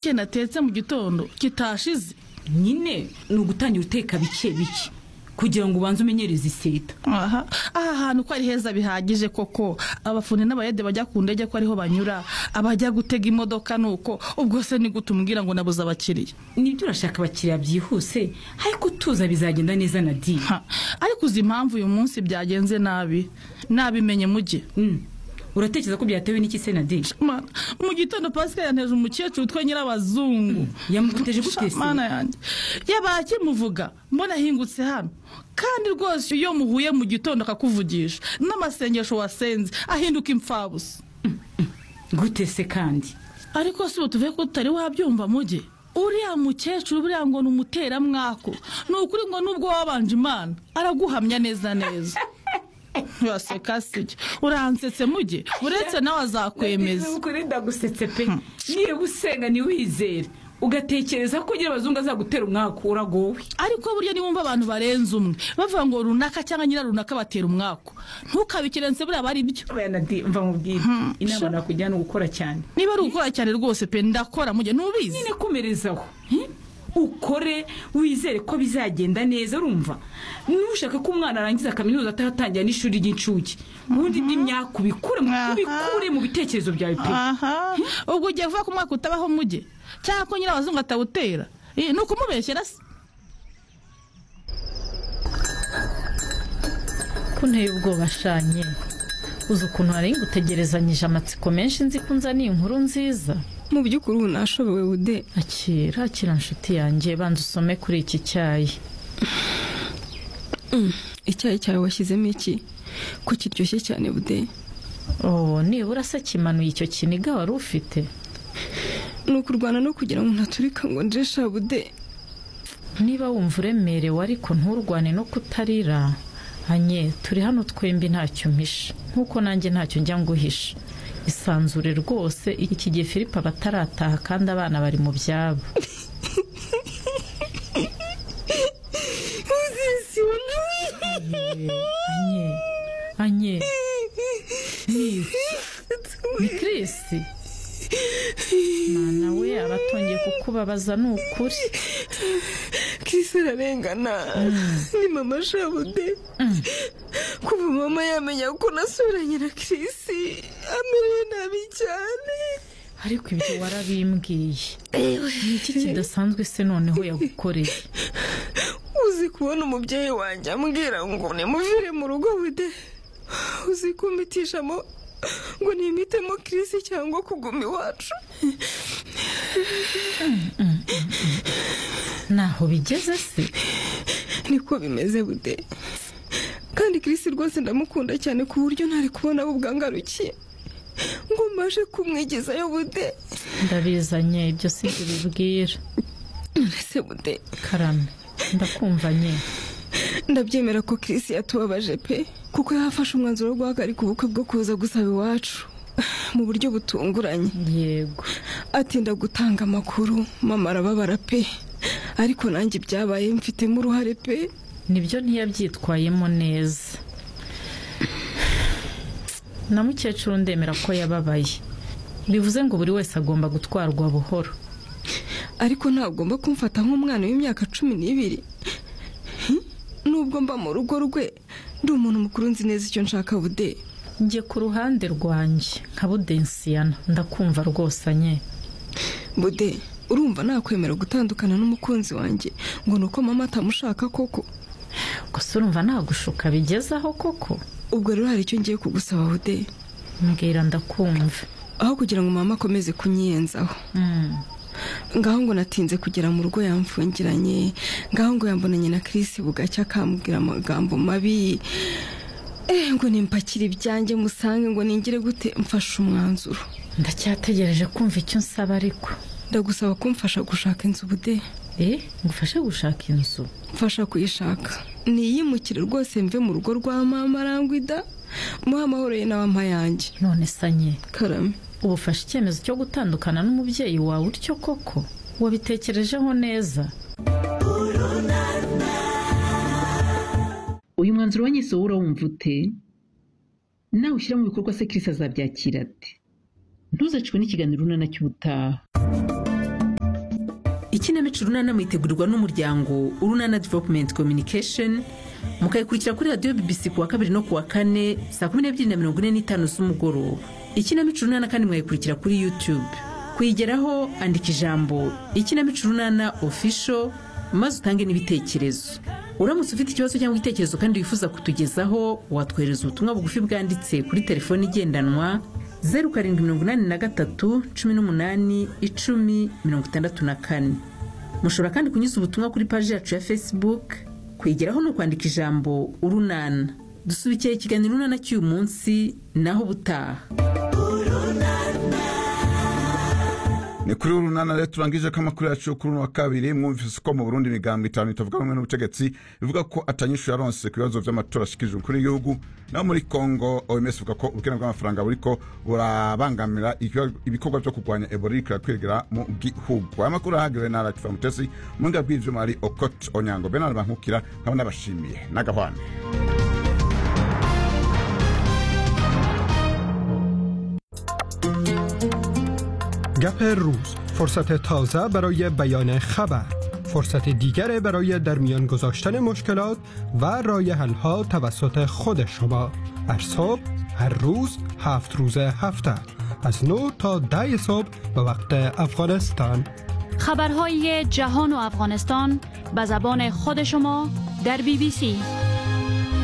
cye natetse mu gitondo kitashize nyine ni ugutangira uteka bike bike kugira ngo ubanze umenyereze iseta aha aha hantu ko ari heza bihagije koko abafundi n'abayede bajya ku ndege ko ariho banyura abajya gutega imodoka ni uko ubwo se ni gute umbwira ngo nabuze abakiriya nibyo urashaka abakiriya byihuse ariko utuza bizagenda neza na diye Ha, ariko uzi impamvu uyu munsi byagenze nabi nabimenye mujye uratekereza ko byatewe n'iki se na diye Mana, mu gitondo pasika yanteje umukecuru witwa nyirabazungu yamuteje gute se mana yanjye yabaye akimuvuga mbona ahingutse hano kandi rwose iyo muhuye mu gitondo akakuvugisha n'amasengesho wasenze ahinduka imfabusa gute se kandi ariko si ubu tuvuye ko tutari wabyumva muge uriya mukecuru buriya ngo ni umuteramwako ni ukuri ngo nubwo wabanje imana araguhamya neza neza waseka sijya uransetse muge uretse nawe azakwemeza Nagize ukuri ndagusetse pe niba usenga ntiwizere ugatekereza ko ugira abazungu azagutera umwaka uragowe ariko burya niwumva abantu barenze umwe bavuga ngo runaka cyangwa nyira runaka batera umwako ntukabikerense buriya aba ari byo Oya na Dieu, mva mubwire inama sha. nakugira ni ugukora cyane niba ari ugukora cyane rwose pe ndakora muge ntubizi nyine komerezaho hmm? ukore wizere ko bizagenda neza urumva ntushake ko umwana arangiza kaminuza ataratangira n'ishuri ry'incuke ubundi n'imyaka ubikure mu- Aha. ubikure mu bitekerezo byawe pe aha ubwo ugiye vuba ko umwaka utabaho muge cyangwa ko nyirabazungu atawutera Eh, ni ukumubeshyera se ko nteye ubwoba shanye uzi ukuntu nari ngutegerezanyije amatsiko menshi nzi ko unzaniye inkuru nziza mu by'ukuri ubu nashobewe ude akira akira nshuti yanjye banza usome kuri iki cyayi icyayi cyawe washyizemo iki ko kiryoshye cyane bude oh nibura se kimanuye icyo kiniga wari ufite ni ukurwana no kugira ngo ntaturika ngo njesha bude niba wumva uremerewe ariko nturwane no kutarira anye turi hano twembi ntacyo mpisha nk'uko nanjye ntacyo njya nguhisha isanzure rwose iki gihe filipe aba atarataha kandi abana bari mu byabo anye anye ni ni kirisi mwana we aba atongeye kukubabaza ni ukuri kisi ararengana ni mama shabude kuva mama yamenya ko nasuranye na kirisi amerewe nabi cyane ariko ibyo warabimbwiye ni iki kidasanzwe se noneho yagukoreye uzi kubona umubyeyi wanjye ambwira ngo nimuvire mu rugo bude uzi kumitishamo ngo nimitemo kirisi cyangwa kuguma iwacu ntaho bigeze se niko bimeze bude kandi kirisi rwose ndamukunda cyane ku buryo ntari kubona aho bwangarukiye ngo mbashe kumwigezayo bude ndabizanye ibyo si ibyo bibwira nonese bude karame ndakumvanye ndabyemera ko kirisi yatubabaje pe kuko yafashe umwanzuro wo guhagarika ubukwe bwo kuza gusaba iwacu mu buryo butunguranye yego atinda gutanga amakuru mama arababara pe ariko nanjye ibyabaye mfitemo uruhare pe nibyo ntiyabyitwayemo neza na mukecuru ndemera ko yababaye bivuze ngo buri wese agomba gutwarwa buhoro ariko ntagomba kumfata nk'umwana w'imyaka cumi n'ibiri Hmm? nubwo mba mu rugo rwe ndi umuntu mukuru nzi neza icyo nshaka bude njye ku ruhande rwanjye nka budensiyana ndakumva rwose anye bude urumva nakwemera gutandukana n'umukunzi wanjye ngo ni uko mama atamushaka koko gusa urumva nagushuka bigezaho koko ubwo rero hari icyo ngiye kugusaba bude mbwira ndakumva aho kugira ngo mama akomeze kunyiyenzaho Mm. ngaho ngo natinze kugera mu rugo yamfungiranye ngaho ngo yambonanye na kirisi bugacya akambwira amagambo mabi eh ngo nimpakire ibyanjye musange ngo ningire gute mfashe umwanzuro ndacyategereje kumva icyo nsaba ariko ndagusaba kumfasha gushaka inzu bude eh ngufashe gushaka inzu mfasha kuyishaka niyimukire rwose mve mu rugo rwa mama arangwida muhe amahoro ye n'abampa yanjye none sanye karame ubu ufashe icyemezo cyo gutandukana n'umubyeyi wawe utyo koko wabitekerejeho neza uyu mwanzuro wanyise wowe urawumva ute nawe ushyira mu bikorwa se kirisi azabyakira ate ntuzacwe n'ikiganiro urunana cy'ubutaha ikinamico urunana mwitegurirwa n'umuryango urunana developumenti kominikesheni mukayikurikira kuri radiyo bibisi ku wa kabiri no ku wa kane saa kumi n'ebyiri na mirongo ine n'itanu z'umugoroba ikinamico urunana kandi mwayikurikira kuri yutube kuyigeraho andika ijambo ikinamico urunana ofisho maze utange n'ibitekerezo uramutse ufite ikibazo cyangwa igitekerezo kandi wifuza kutugezaho watwohereza ubutumwa bugufi bwanditse kuri telefoni igendanwa zeru karindwi mirongo inani na gatatu cumi n'umunani icumi mirongo itandatu na kane mushobora kandi kunyuza ubutumwa kuri paji yacu ya facebook kwigeraho ni ukwandika ijambo urunana dusubikiye ikiganiro urunana cy'uyu munsi naho ubutaha ni kuri urunana rero turangije ko amakuru yacu yo kuri uno wa kabiri mwumvise ko mu burundi imigambi itanu itavuga rumwe n'ubutegetsi bivuga ko atanyishu yaronse ku bibazo by'amatora ashyikirijwe kuri igihugu naho muri kongo oms ivuga ko ubukene bw'amafaranga buriko burabangamira ibikorwa byo kurwanya ebola iri kwirakwirira mu gihugu aya makuru ahagiriwe na radifa mutesi umuhinga bw'ivyuma ari okot onyango benard bankukira nkaba nabashimiye n'agahwana گپ روز فرصت تازه برای بیان خبر فرصت دیگر برای در میان گذاشتن مشکلات و رای حلها توسط خود شما هر صبح هر روز هفت روز هفته از 9 تا 10 صبح به وقت افغانستان خبرهای جهان و افغانستان به زبان خود شما در بی بی سی